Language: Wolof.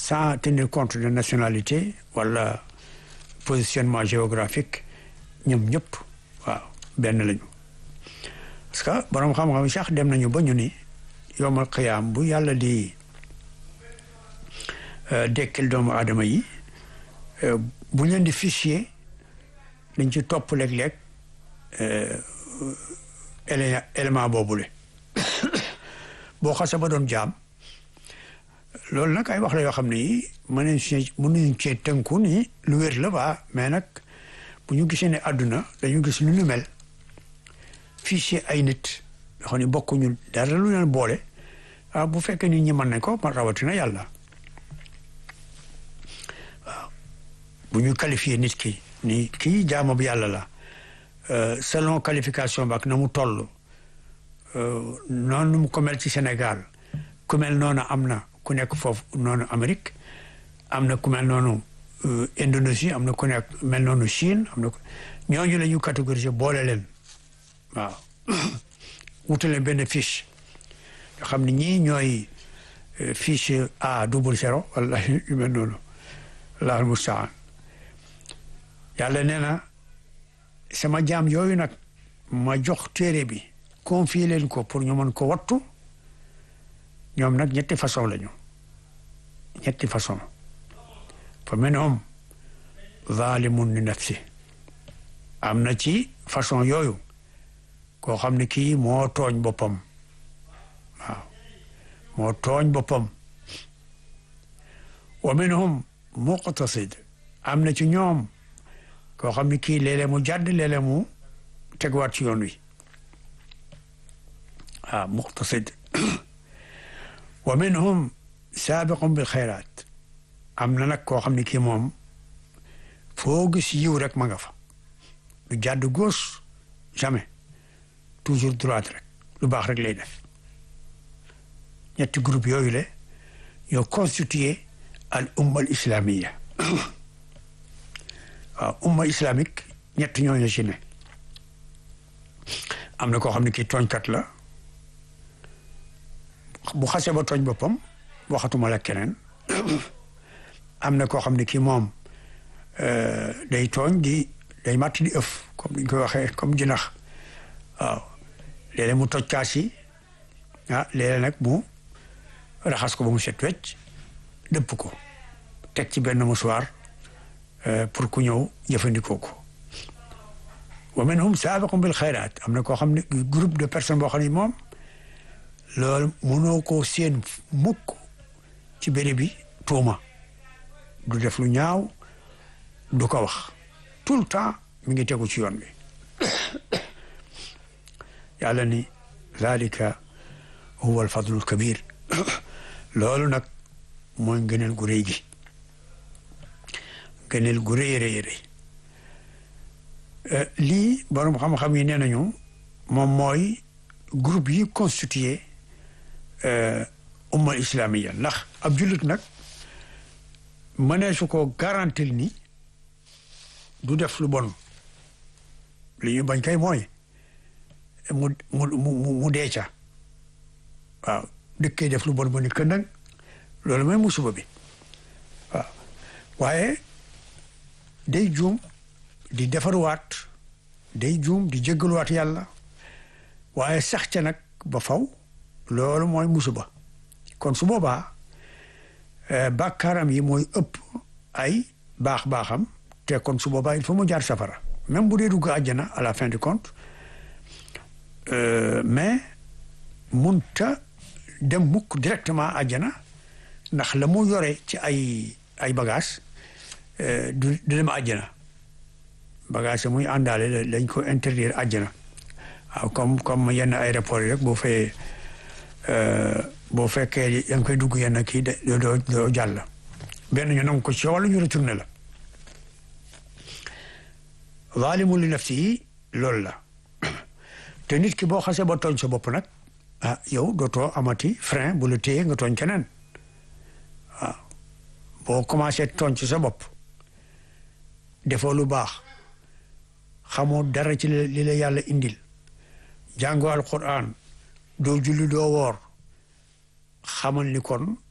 sans tenir compte de nationalité wala positionnement géographique ñoom ñëpp waaw benn lañu parce que borom xam-xam yi sax dem nañu ba ñu ni yowmal qiyaam bu yàlla di dekkil doomu aadama yi bu leen di fichier dañ ci topp léeg-léeg élément boobule boo xasee ba doon jaam loolu nag ay wax la yoo xam ne yi mën nañ ci mën nañ cee tënku ni lu wér la ba mais nag bu ñu gisee ne àdduna dañu gis lu ñu mel fichier ay nit yoo xam ne bokkuñu dara lu leen boole ah bu fekkee nit ñi mën nañ ko man rawatina yàlla waaw bu ñu qualifié nit ki ni kii jaamu bi yàlla la selon qualification ba ak na mu toll noonu mu ko mel ci Sénégal ku mel noonu am na ku nekk foofu noonu Amérique am na ku mel noonu Indonésie am na ku nekk mel noonu Chine am na ñooñu la ñu catégoriser boole leen waaw wutale benn fiche nga xam ne ñii ñooy fiche A double zéro wala yu mel noonu allahul mustaan yàlla nee na sama jaam yooyu nag ma jox téere bi confier leen ko pour ñu mën ko wattu ñoom nag ñetti façon lañu ñetti façon fa minhum zalimun li nafsi am na ci façon yooyu koo xam ne kii moo tooñ boppam waaw moo tooñ boppam wa minhum muqtasid am na ci ñoom koo xam ne kii léeg-léeg mu jàdd léeg-léeg mu tegwaat ci yoon wi waaw muqtasid wa minhum saabiqun bil xayraat am na nag koo xam ne kii moom foo gis yiw rek ma nga fa du jàdd gauche jamais toujours droite rek lu baax rek lay def ñetti groupe yooyu le ñoo constitué al umma al islamia waaw umma islamique ñett ñooñu ci ne am na koo xam ne kii tooñkat la bu xasee ba tooñ boppam waxatuma la keneen am na koo xam ne kii moom day tooñ di day màtt di ëf comme ni ñu koy waxee comme jinax waaw léeg-léeg mu toj kaas yi ah léeg-léeg nag mu raxas ko ba mu set wecc dëpp ko teg ci benn musuwaar pour ku ñëw jëfandikoo ko wa minhum saabiqun bil xayraat am na koo xam ne groupe de personnes boo xam ne moom loolu mënoo koo seen mukk ci béréb bi tuuma du def lu ñaaw du ko wax tout le temps mi ngi tegu ci yoon bi yàlla ni zalika huwa alfadlul kabir loolu nag mooy ngëneel gu rëy gi ngëneel gu rëy rëy rëy lii borom xam-xam yi nee nañu moom mooy groupe yi constitué umma islamiya ndax ab jullit nag mënee su ko garantil ni du def lu bon li ñu bañ kay mooy mu mu mu mu dee ca waaw dëkkee def lu bon ba ni këndang loolu mooy musiba bi waaw waaye day juum di defaruwaat day juum di jéggaluwaat yàlla waaye sax ca nag ba faw loolu mooy musiba kon su boobaa bàkkaaram yi mooy ëpp ay baax-baaxam te kon su boobaa il faut mu jaar safara même bu dee dugg àjjana à la fin du compte mais munta dem mukk directement àjjana ndax la mu yore ci ay ay bagage du du dem àjjana bagage muy àndaale lañ ko interdire àjjana waaw comme comme yenn aéroport yi rek boo fayee boo fekkee yaa ngi koy dugg yenn kii de doo doo jàll benn ñu nangu ko ci wala ñu retourné la zaalimu li nafsi yi loolu la te nit ki boo xasee ba tooñ sa bopp nag ah yow dootoo amati frein bu la téye nga tooñ keneen waaw boo commencé tooñ ci sa bopp defoo lu baax xamoo dara ci li la yàlla indil jàngoo alquran doo julli doo woor xamal ni kon